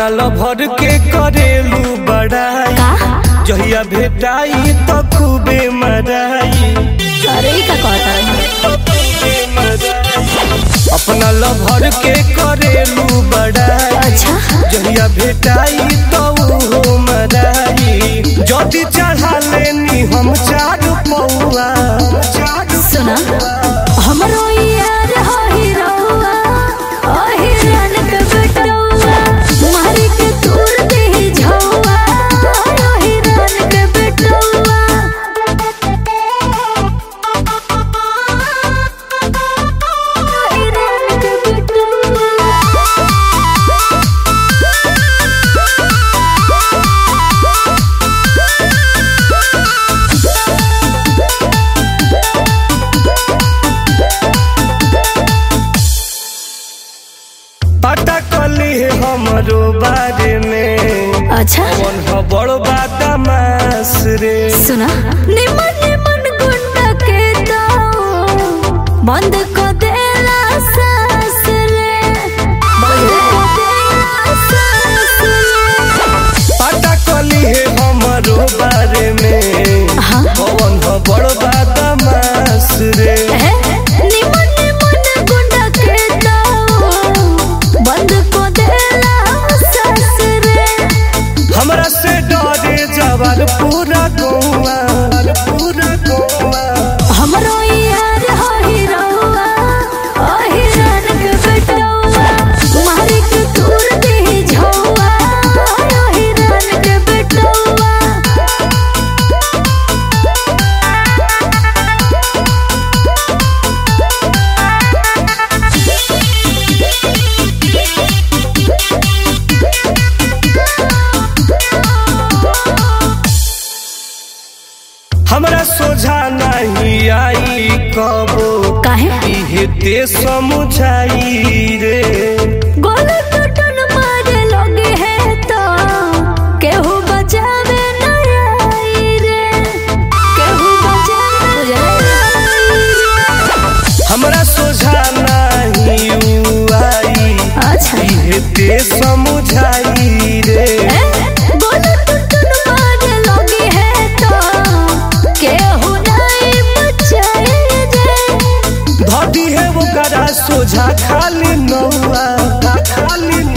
अपना लभर के करेलू बड़ाई का जहिया भेटाई तो खूबे मराई अरे ई का कहता अपना लभर के करेलू बड़ाई अच्छा जहिया भेटाई तो उहो मराई जदि चढ़ा लेनी हम चार पौआ सुना हमरो यार हो हिरौआ ओ हिरन के बेटौआ मारी के तूर दे झौआ ओ हिरन के बेटौआ ओ हिरन के बेटौआ पता कली है हमरो बारे में अच्छा कौन हो बड़ बादमास रे सुना निमन निमन गुंडा के दाओ बंद को देला सास रे बंद को देला सास रे पता कली है हमरो बारे में हाँ कौन हो बड़ बादमास रे है निमन निमन गुंडा के दाओ बंद को देला सास रे हमरा से डरे जवार पूरा गौआ पूरा गौआ हमरो यार हो हिरौआ ओ हिरन के बेटौआ मारी के तूर दे झौआ ओ हिरन के बेटौआ हमरा सोझा नहीं आई कबो काहे इहे ते समझाई रे गोले टटन मारे लगे है तो केहू बचावे न आई रे केहू बचावे न आई रे हमरा सोझा नहीं उ आई अच्छा इहे ते समझाई रे बोले टुटन मारे लगी है तो केहू नहीं बचाए रे धदी है वो करा सोझा खाली नौआ खाली